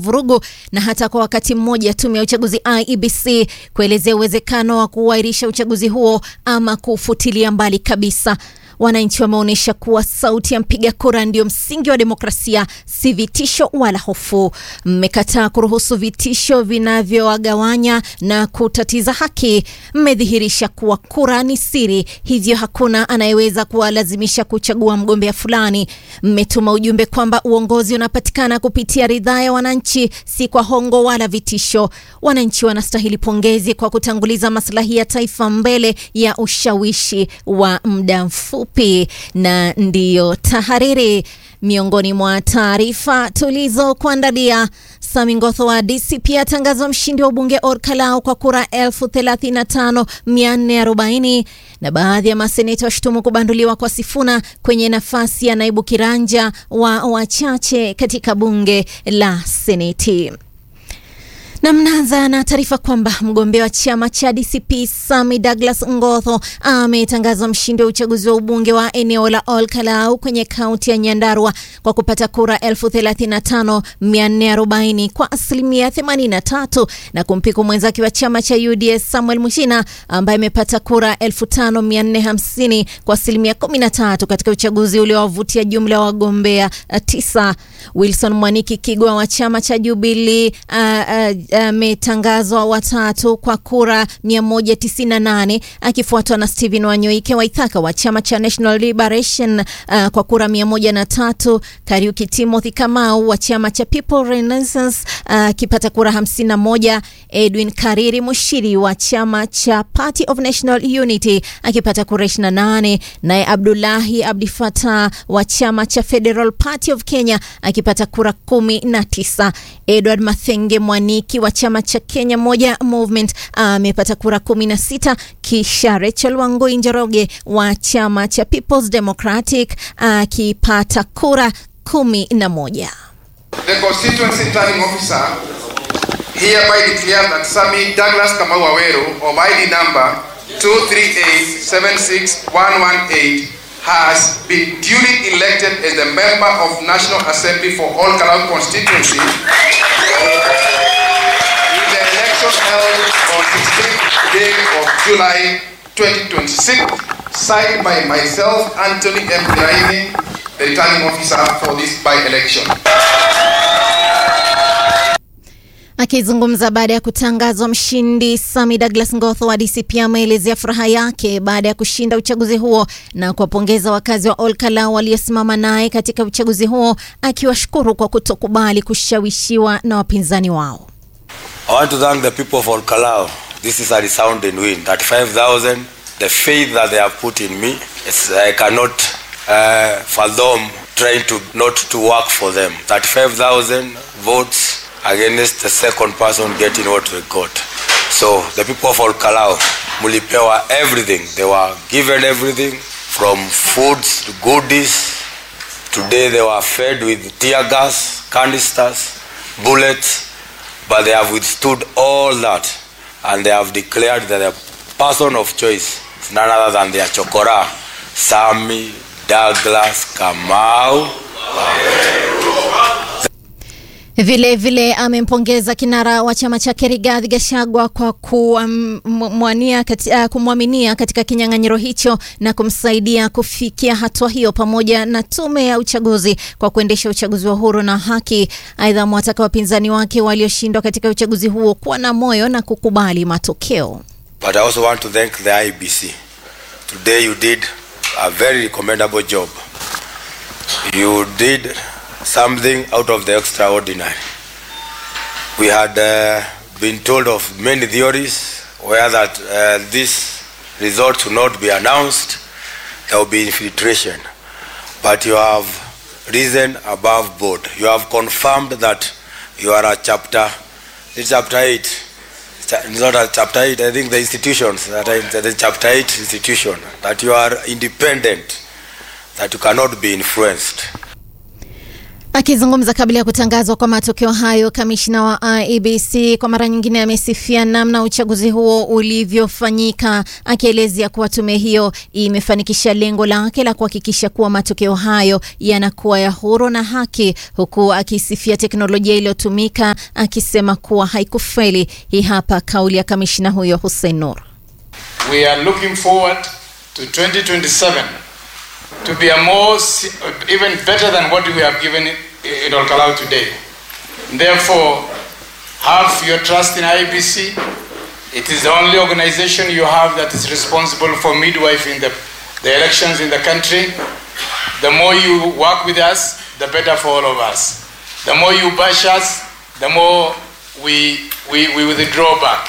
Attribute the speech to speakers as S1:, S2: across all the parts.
S1: vurugu na hata kwa wakati mmoja tume ya uchaguzi IEBC kuelezea uwezekano wa kuahirisha uchaguzi huo ama kufutilia mbali kabisa. Wananchi wameonyesha kuwa sauti ya mpiga kura ndio msingi wa demokrasia, si vitisho wala hofu. Mmekataa kuruhusu vitisho vinavyowagawanya na kutatiza haki. Mmedhihirisha kuwa kura ni siri, hivyo hakuna anayeweza kuwalazimisha kuchagua mgombea fulani. Mmetuma ujumbe kwamba uongozi unapatikana kupitia ridhaa ya wananchi, si kwa hongo wala vitisho. Wananchi wanastahili pongezi kwa kutanguliza maslahi ya taifa mbele ya ushawishi wa muda mfupi fupi na ndiyo tahariri. Miongoni mwa taarifa tulizokuandalia, Sami Ngotho wa DCP atangazwa mshindi wa ubunge Orkalau kwa kura elfu thelathini na tano mia nne arobaini na baadhi ya maseneta washutumu kubanduliwa kwa Sifuna kwenye nafasi ya naibu kiranja wa wachache katika bunge la Seneti. Na mnaanza na taarifa kwamba mgombea wa chama cha DCP Sami Douglas Ngotho ametangazwa mshindi wa uchaguzi wa ubunge wa eneo la Olkalau kwenye kaunti ya Nyandarua kwa kupata kura 35440 kwa asilimia 83 na kumpiku mwenzake wa chama cha UDS Samuel Mushina ambaye amepata kura 5450 kwa asilimia 13 katika uchaguzi uliowavutia jumla ya wagombea tisa. Wilson Mwaniki Kigwa wa chama cha Jubilee ametangazwa uh, uh, watatu kwa kura 198 akifuatwa na Stephen Wanyoike Waithaka wa chama cha National Liberation uh, kwa kura 103. Kariuki Timothy Kamau wa chama cha People Renaissance akipata uh, kura 51. Edwin Kariri Mushiri wa chama cha Party of National Unity akipata kura 28, naye Abdullahi Abdi Fatah wa chama cha Federal Party of Kenya akipata kura 19. Edward Mathenge Mwaniki wa chama cha Kenya Moja Movement amepata uh, kura 16, kisha Rachel Wangui Njoroge wa chama cha People's Democratic akipata uh, kura 11.
S2: The constituency returning officer hereby declares that Sami Douglas Kamau Waweru of ID number 238761118 has been duly elected as the member of National Assembly for All Kalau constituency in the election held on 16th day of July 2026, signed by myself, Anthony M. Kiraini, the returning officer for this by-election.
S1: Akizungumza baada ya kutangazwa mshindi, Sami Douglas Ngotho wa DCP ameelezea furaha yake baada ya kushinda uchaguzi huo na kuwapongeza wakazi wa Olkalau waliosimama naye katika uchaguzi huo, akiwashukuru kwa kutokubali kushawishiwa na wapinzani wao.
S3: I want to thank the people of Olkalau. This is a resounding win. 35,000. The faith that they have put in me, it's, I cannot uh, fathom trying to not to work for them. 35,000 votes against the second person getting what we got. So the people of Olkalau, mulipewa everything. They were given everything from foods to goodies. Today they were fed with tear gas, canisters, bullets, but they have withstood all that and they have declared that the person of choice is none other than their chokora, Sami Douglas Kamau.
S1: Vilevile vile amempongeza kinara wa chama chake Rigathi Gachagua kwa kumwaminia kati, uh, kumwaminia katika kinyang'anyiro hicho na kumsaidia kufikia hatua hiyo, pamoja na tume ya uchaguzi kwa kuendesha uchaguzi wa huru na haki. Aidha, amewataka wapinzani wake walioshindwa katika uchaguzi huo kuwa na moyo na kukubali matokeo.
S3: But I also want to thank the IBC. Today you did a very commendable job. You did something out of the extraordinary. We had uh, been told of many theories where that uh, this result will not be announced, there will be infiltration. But you have risen above board. You have confirmed that you are a chapter, it's chapter 8. It's not a chapter 8, I think the institutions, that are, the chapter 8 institution, that you are independent, that you cannot be influenced.
S1: Akizungumza kabla ya kutangazwa kwa matokeo hayo, kamishna wa IEBC kwa mara nyingine amesifia namna uchaguzi huo ulivyofanyika, akielezea kuwa tume hiyo imefanikisha lengo lake la kuhakikisha kuwa matokeo hayo yanakuwa ya huru na haki, huku akisifia teknolojia iliyotumika, akisema kuwa haikufeli. Hii hapa kauli ya kamishna huyo Hussein Nur.
S4: We are looking forward to 2027 to be a more even better than what we have given in Olkalau today. Therefore, have your trust in IBC. It is the only organization you have that is responsible for midwife in the, the elections in the country. The more you work with us, the better for all of us. The more you bash us, the more we, we, we withdraw back.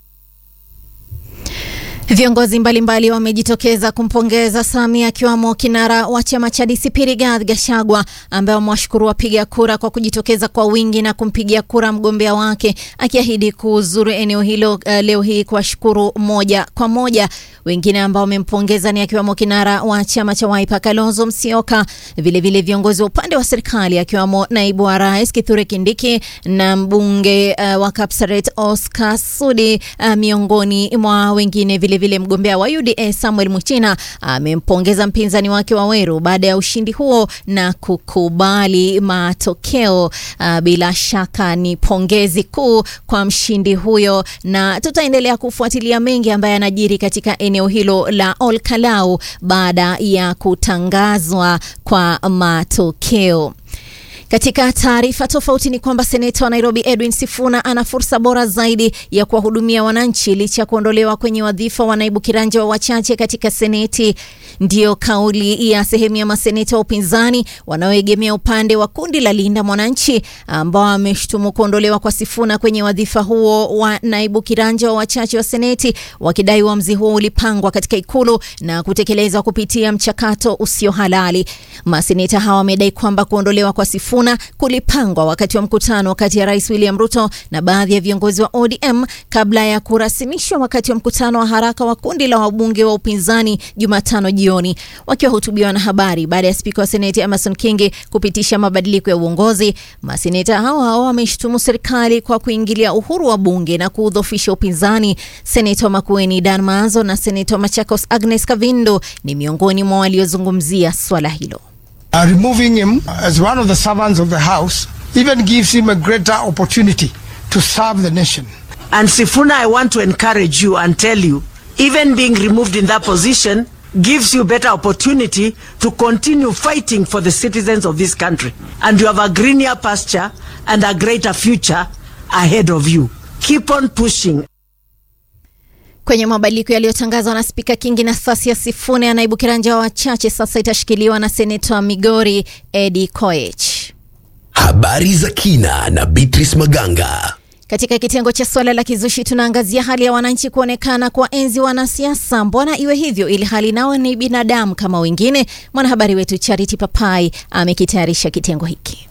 S1: Viongozi mbalimbali wamejitokeza kumpongeza Samia akiwamo kinara wa chama cha DCP Rigathi Gachagua ambaye wamewashukuru wapiga kura kwa kujitokeza kwa wingi na kumpigia kura mgombea wake, akiahidi kuzuru eneo hilo uh, leo hii kuwashukuru moja kwa moja. Wengine ambao wamempongeza ni akiwamo kinara wa chama cha Wiper Kalonzo Musyoka, vilevile viongozi wa upande wa serikali akiwamo naibu wa rais Kithure Kindiki na mbunge uh, wa Kapsaret Oscar Sudi uh, miongoni mwa wengine vile vile mgombea wa UDA Samuel Muchina amempongeza mpinzani wake Waweru baada ya ushindi huo na kukubali matokeo. Uh, bila shaka ni pongezi kuu kwa mshindi huyo, na tutaendelea kufuatilia mengi ambayo yanajiri katika eneo hilo la Olkalau baada ya kutangazwa kwa matokeo. Katika taarifa tofauti ni kwamba seneta wa Nairobi Edwin Sifuna ana fursa bora zaidi ya kuwahudumia wananchi licha ya kuondolewa kwenye wadhifa wa naibu kiranja wa wachache katika seneti. Ndiyo kauli ya sehemu ya maseneta wa upinzani wanaoegemea upande wa kundi la Linda Mwananchi ambao wameshtumu kuondolewa kwa Sifuna kwenye wadhifa huo wa naibu kiranja wa wachache wa seneti, wakidai uamuzi huo ulipangwa katika ikulu na kutekelezwa kupitia mchakato usio halali. Maseneta hawa wamedai kwamba kuondolewa kwa Sifuna kulipangwa wakati wa mkutano kati ya Rais William Ruto na baadhi ya viongozi wa ODM kabla ya kurasimishwa wakati wa mkutano wa haraka wa kundi la wabunge wa upinzani Jumatano jioni. Wakiwahutubia wanahabari baada ya spika wa seneti Amason Kingi kupitisha mabadiliko ya uongozi, maseneta hao hao wameshtumu serikali kwa kuingilia uhuru wa bunge na kuudhofisha upinzani. Seneta wa Makueni Dan Maanzo na seneta wa Machakos Agnes Kavindo ni miongoni mwa waliozungumzia swala hilo.
S5: Uh, removing him as one of the servants of the house even gives him a greater opportunity to serve the nation.
S6: And Sifuna, I want to encourage you and tell you, even being removed in that position gives you better opportunity to continue fighting for the citizens of this country. And you have a greener pasture and a greater future ahead of you. Keep on pushing.
S1: Kwenye mabadiliko yaliyotangazwa na spika Kingi, nafasi ya Sifuna ya naibu kiranja wa wachache sasa itashikiliwa na seneta wa Migori Eddie Koech.
S7: Habari za kina na Beatrice Maganga.
S1: Katika kitengo cha swala la kizushi tunaangazia hali ya wananchi kuonekana kwa enzi wanasiasa. Mbona iwe hivyo ili hali nao ni binadamu kama wengine? Mwanahabari wetu Charity Papai amekitayarisha kitengo hiki.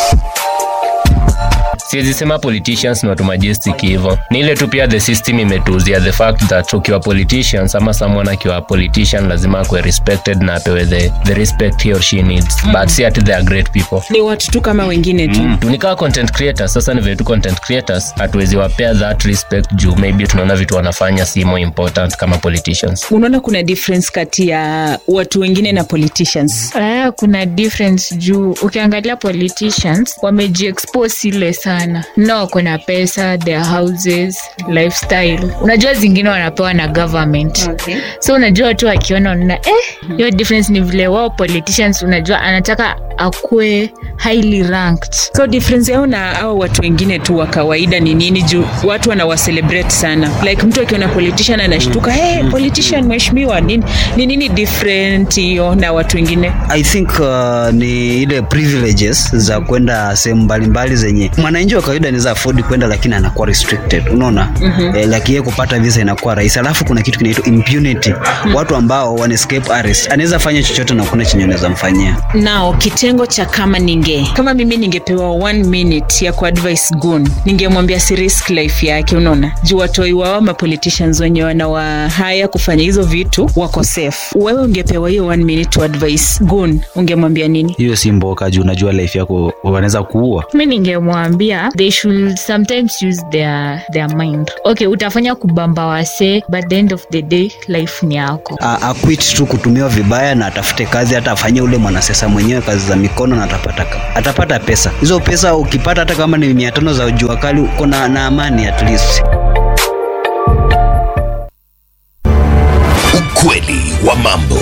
S8: siwezi sema politicians ni watu majestic hivyo ni ile tu pia the system imetuuzia the fact that ukiwa politicians ama someone akiwa politician lazima akuwe respected na apewe the, the respect he or she needs mm. but si ati they are great people
S9: ni watu tu kama wengine tu
S8: Mm, tunikaa content creators sasa ni vile tu content creators hatuwezi wapea that respect juu maybe tunaona vitu wanafanya si more important kama politicians
S9: unaona kuna difference kati ya watu wengine na politicians
S10: Uh, kuna difference juu ukiangalia politicians wamejiexpose ile sana no kuna pesa their houses lifestyle unajua zingine wanapewa na government
S9: okay.
S10: so unajua watu wakiona unaona eh hiyo difference ni vile wao politicians unajua anataka akuwe highly ranked
S9: so difference yao na au watu wengine tu wa kawaida ni nini juu watu wanawacelebrate sana like mtu akiona politician anashtuka hey, politician mheshimiwa nini ni nini different hiyo na watu wengine
S11: i think uh, ni ile privileges za kwenda sehemu mbalimbali zenye mwananchi wa kawaida anaweza afford kwenda lakini anakuwa restricted unaona mm-hmm. eh, like yeye kupata visa inakuwa rahisi alafu kuna kitu kinaitwa impunity mm-hmm. watu ambao wana escape arrest anaweza fanya chochote na kuna chenye anaweza mfanyia
S9: nao kitengo cha kama ninge bunge kama mimi ningepewa one minute ya kuadvise gun ningemwambia si risk life yake unaona juu watoi wao mapoliticians wenye wanawahaya kufanya hizo vitu wako safe wewe ungepewa hiyo one minute to advise gun ungemwambia nini
S11: hiyo si mboka juu unajua life yako wanaweza kuua
S10: mi ningemwambia they should sometimes use their, their mind okay utafanya kubamba wase but the end of the day life ni yako
S11: A- akwit tu kutumiwa vibaya na atafute kazi hata afanyie ule mwanasiasa mwenyewe kazi za mikono na atapata, atapata pesa hizo pesa ukipata hata kama ni mia tano za jua kali uko na, na amani at least
S7: Ukweli wa mambo.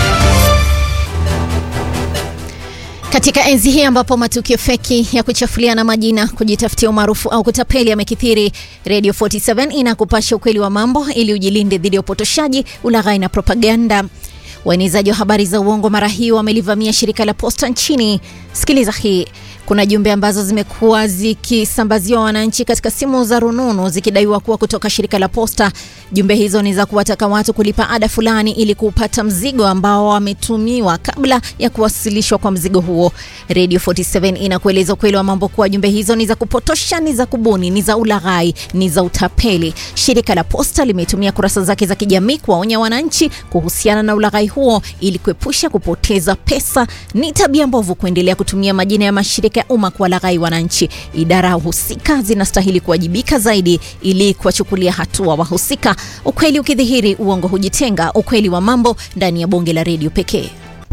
S1: Katika enzi hii ambapo matukio feki ya kuchafuliana majina, kujitafutia umaarufu au kutapeli yamekithiri, Radio 47 inakupasha ukweli wa mambo ili ujilinde dhidi ya upotoshaji, ulaghai na propaganda. Waenezaji wa habari za uongo mara hii wamelivamia shirika la posta nchini. Sikiliza hii. Kuna jumbe ambazo zimekuwa zikisambaziwa wananchi katika simu za rununu zikidaiwa kuwa kutoka shirika la posta. Jumbe hizo ni za kuwataka watu kulipa ada fulani ili kupata mzigo ambao wametumiwa kabla ya kuwasilishwa kwa mzigo huo. Radio 47 inakueleza ukweli wa mambo kuwa jumbe hizo ni za kupotosha, ni za kubuni, ni za ulaghai, ni za utapeli. Shirika la posta limetumia kurasa zake za kijamii kuwaonya wananchi kuhusiana na ulaghai huo ili kuepusha kupoteza pesa. Ni tabia mbovu kuendelea kutumia majina ya mashirika ya umma kuwalaghai wananchi. Idara husika zinastahili kuwajibika zaidi ili kuwachukulia hatua wahusika. Ukweli ukidhihiri, uongo hujitenga. Ukweli wa mambo ndani ya bonge la redio pekee.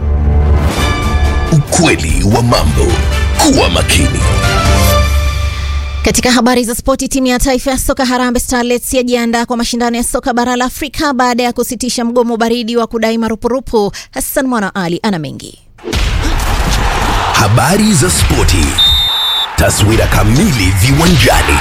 S7: Ukweli wa mambo. Kuwa makini.
S1: Katika habari za spoti, timu ya taifa ya soka Harambee Starlets yajiandaa kwa mashindano ya soka bara la Afrika baada ya kusitisha mgomo baridi wa kudai marupurupu. Hassan Mwana Ali ana mengi.
S7: Habari za spoti. Taswira kamili viwanjani.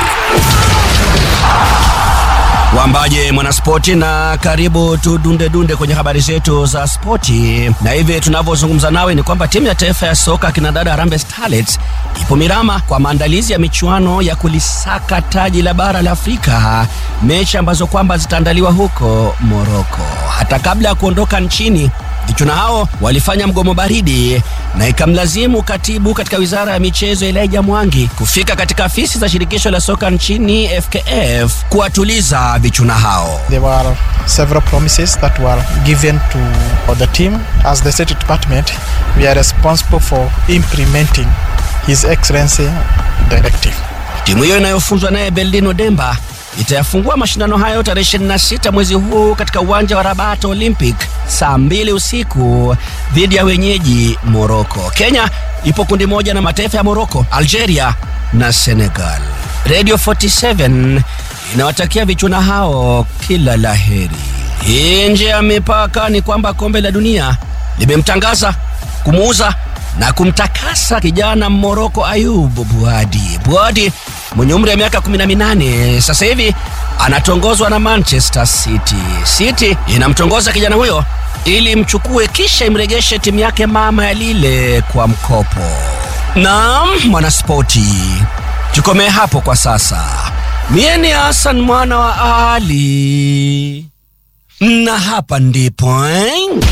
S12: Wambaje mwanaspoti, na karibu tudunde dunde kwenye habari zetu za spoti. Na hivi tunavyozungumza nawe ni kwamba timu ya taifa ya soka kinadada Harambee Starlets ipo Mirama kwa maandalizi ya michuano ya kulisaka taji la bara la Afrika, mechi ambazo kwamba zitaandaliwa huko Moroko. Hata kabla ya kuondoka nchini Vijana hao walifanya mgomo baridi na ikamlazimu katibu katika wizara ya michezo Elijah Mwangi kufika katika afisi za shirikisho la soka nchini FKF kuwatuliza vichuna hao.
S13: There were several promises that were given to the team. As the State Department, we are responsible for implementing His Excellency Directive.
S12: Timu hiyo inayofunzwa naye Beldino Demba itayafungua mashindano hayo tarehe 26 mwezi huu katika uwanja wa Rabat Olympic saa mbili usiku dhidi ya wenyeji Morocco. Kenya ipo kundi moja na mataifa ya Morocco, Algeria na Senegal. Radio 47 inawatakia vichuna hao kila laheri. Nje ya mipaka ni kwamba kombe la dunia limemtangaza kumuuza na kumtakasa kijana Moroko Ayub Buadi. Buadi mwenye umri wa miaka 18 sasa hivi anatongozwa na Manchester City. City inamtongoza kijana huyo ili mchukue kisha imregeshe timu yake mama ya Lille kwa mkopo. Naam, mwanaspoti, tukomee hapo kwa sasa. Mie ni Hassan mwana wa Ali, na hapa ndipo eh?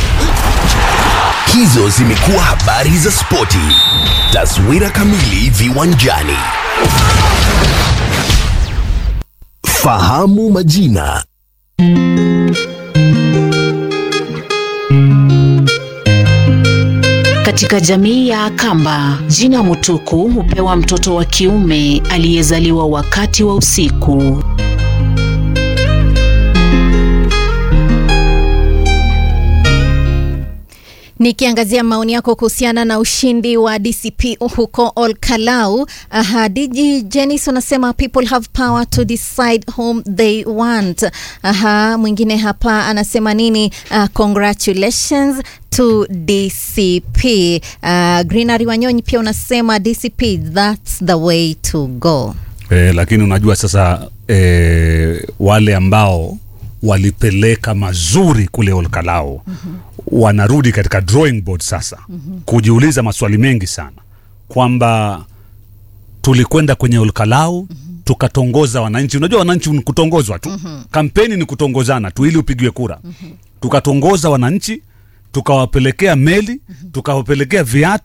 S7: Hizo zimekuwa habari za spoti. Taswira kamili viwanjani. Fahamu majina.
S14: Katika jamii ya Akamba, jina Mutuku hupewa mtoto wa kiume aliyezaliwa wakati wa usiku.
S1: Nikiangazia maoni yako kuhusiana na ushindi wa DCP huko Olkalau. Aha, DJ Jenis unasema people have power to decide whom they want. Aha, mwingine hapa anasema nini? Uh, congratulations to DCP. Uh, Greenery Wanyonyi pia unasema DCP that's the way to go.
S15: E, lakini unajua sasa e, wale ambao walipeleka mazuri kule Olkalau mm-hmm. wanarudi katika drawing board sasa mm-hmm. kujiuliza maswali mengi sana kwamba tulikwenda kwenye Olkalau mm-hmm. tukatongoza wananchi. Unajua wananchi ni kutongozwa tu mm-hmm. kampeni ni kutongozana tu ili upigiwe kura mm-hmm. tukatongoza wananchi, tukawapelekea meli mm-hmm. tukawapelekea viatu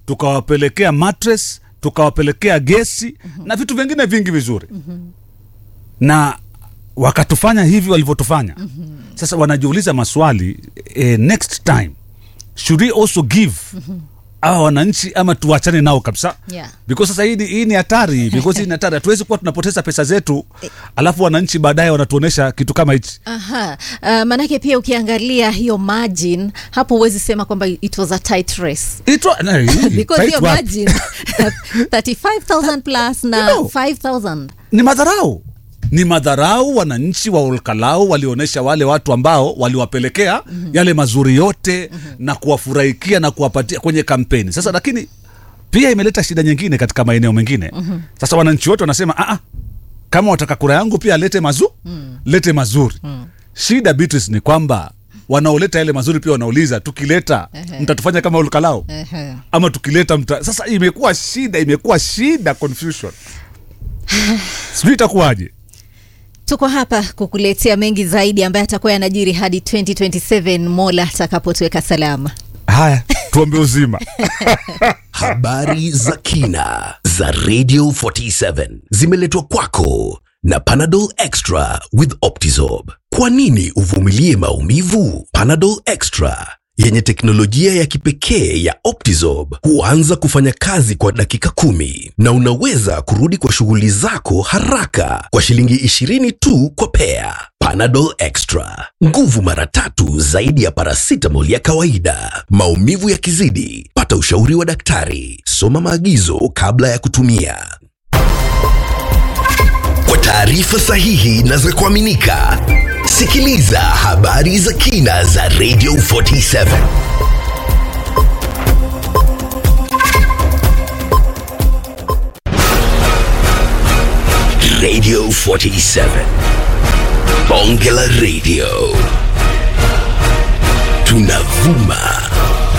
S15: tukawapelekea mattress tukawapelekea gesi na vitu vingine vingi vizuri na wakatufanya hivi walivyotufanya sasa wanajiuliza maswali eh, next time should we also give awa wananchi ama tuachane nao kabisa
S1: Yeah.
S15: because sasa hii ni- hii ni hatari because hii ni hatari hatuwezi kuwa tunapoteza pesa zetu alafu wananchi baadaye wanatuonesha kitu kama hichi
S1: Aha. Uh, manake pia ukiangalia hiyo margin hapo huwezi sema kwamba it was a tight race
S15: It wa- na, hii,
S1: because
S15: tight
S1: hiyo
S15: wapi?
S1: margin 35000 plus na
S15: You know.
S1: 5000
S15: ni madharau ni madharau wananchi wa olkalau walionyesha wale watu ambao waliwapelekea mm-hmm. yale mazuri yote mm-hmm. na kuwafurahikia na kuwapatia kwenye kampeni sasa lakini pia imeleta shida nyingine katika maeneo mengine
S16: Mhm.
S15: sasa wananchi wote wanasema "Ah, ah, kama wataka kura yangu pia lete mazu
S16: Mm.
S15: lete mazuri
S16: Mm.
S15: shida Beatrice ni kwamba wanaoleta yale mazuri pia wanauliza tukileta
S1: Ehe.
S15: mtatufanya kama olkalao
S1: Ehe.
S15: ama tukileta mta... sasa imekuwa shida imekuwa shida confusion sijui itakuwaje
S1: tuko hapa kukuletea mengi zaidi ambaye atakuwa yanajiri hadi 2027 mola atakapotuweka salama
S15: haya tuombe uzima
S7: Habari za kina za Radio 47 zimeletwa kwako na Panadol Extra with Optizorb. Kwa nini uvumilie maumivu? Panadol Extra yenye teknolojia ya kipekee ya Optizorb huanza kufanya kazi kwa dakika kumi na unaweza kurudi kwa shughuli zako haraka kwa shilingi 20 tu kwa pea. Panadol Extra, nguvu mara tatu zaidi ya paracetamol ya kawaida. Maumivu yakizidi, pata ushauri wa daktari. Soma maagizo kabla ya kutumia. Kwa taarifa sahihi na za kuaminika, sikiliza habari za kina za Radio 47. Radio 47. Bonge la Radio. Tunavuma